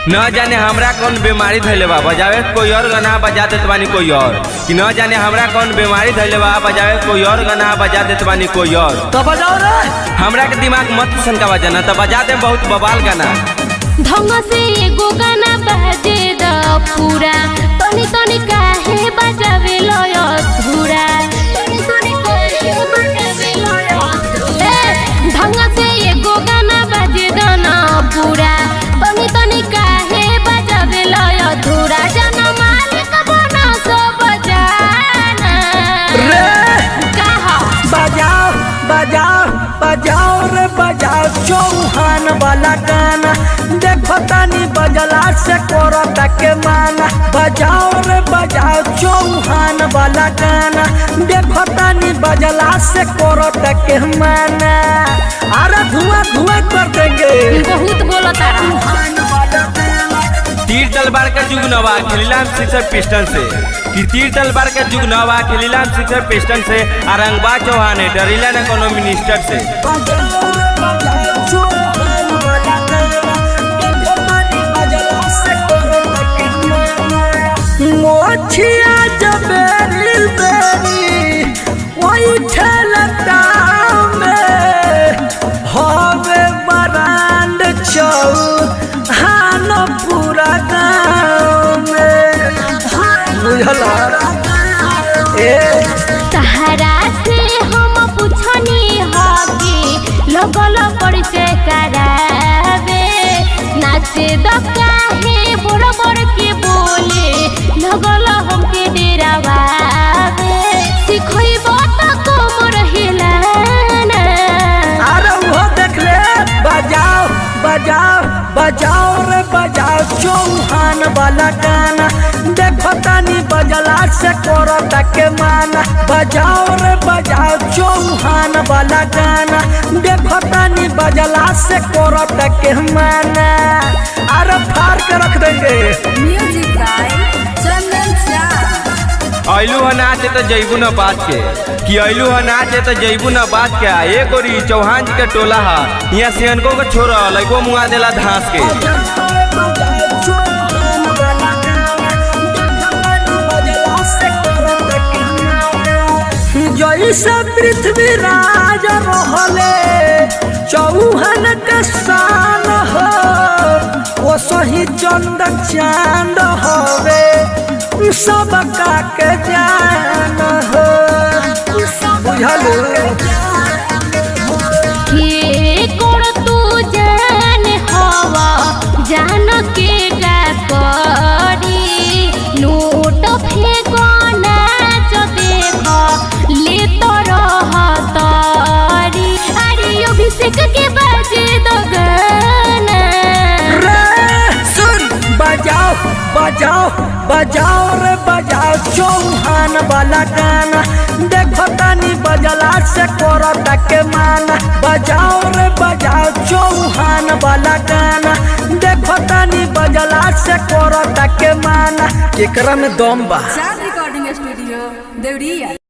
न जाने हमरा कौन बीमारी धैले बा बजावे के कोई और गाना बजा देत बानी कोई और कि न जाने हमरा कौन बीमारी धैले बा बजावे के कोई और गाना बजा देत बानी कोई और तो बजाओ रे हमरा के दिमाग मत सनका बजाना त बजा दे बहुत बवाल गाना ढंग से एगो गाना बाजे द पूरा तनी तनी काहे बजावे लय अधूरा तनी तनी काहे बजावे लय अधूरा ए, ढंग से एगो गाना बाजे द ना पूरा तनी तनी काहे बजावे लय अधूरा जाना मालिक बना सो बजाना रे कहा बजाओ बजाओ बजाओ रे बजाओ चौहान वाला गाना देखो तनी बजला से करो के माना बजाओ रे बजाओ चौहान वाला गाना देखो तनी बजला से करो के माना अरे धुआं धुआं कर देंगे बहुत बोलता चौहान वाला गाना तीर तलवार का जुग नवा खिलीलाम सिक्सर पिस्टन से कि तीर तलवार का जुग नवा खिलीलाम सिक्सर पिस्टन से अरंगबा चौहान है डरीला न कोनो मिनिस्टर से बजाओ रे बजाओ चौहान वाला गाना देखो तनी बजला से करो के माना मोछिया जबेरी बेरी वही ठेलता में हवे बरांड चौ हानो पूरा गाँव में बुझला ए सहारा से हम पूछनी हकी लगल परिचय करावे नाचे दकाहे बड़ बड़ के बोले लगल हमके डेरावावे सिखैब त कमर हिलाना अरे वो देख ले बजाओ बजाओ बजाओ रे बजाओ चौहान वाला गाना देखो तनी बजला से करो के माना बजाओ रे बजाओ चौहान वाला गाना देखो तनी बजला से करो के माना अरे फाड़ के रख देंगे Music by Chandan Shah. ऐलू ह नाचे तो जैबू न बात के कि ऐलू ह नाचे तो जैबू न बात के ए गोरी चौहान जी के टोला हा यहाँ सियनको के छोरा लइको मुआ देला धांस के जैसे पृथ्वी राज रहले चौहन के शान हो वो सही चंद चांद हवे सबका के जान हो बुझल के कोड़ तू जान हवा जान के का करी नोट फेंको नाच देख ले तो रहतरी अरे अभिषेक के बाजे दो गाना रे सुन बजाओ बजाओ बजाओ रे बजाओ चौहान वाला गाना देखो तनी बजला से करो के माना बजाओ रे बजाओ चौहान वाला गाना देखो तनी बजला से करो के माना एकरा में दम बा Shah Recording Studio, Devriya.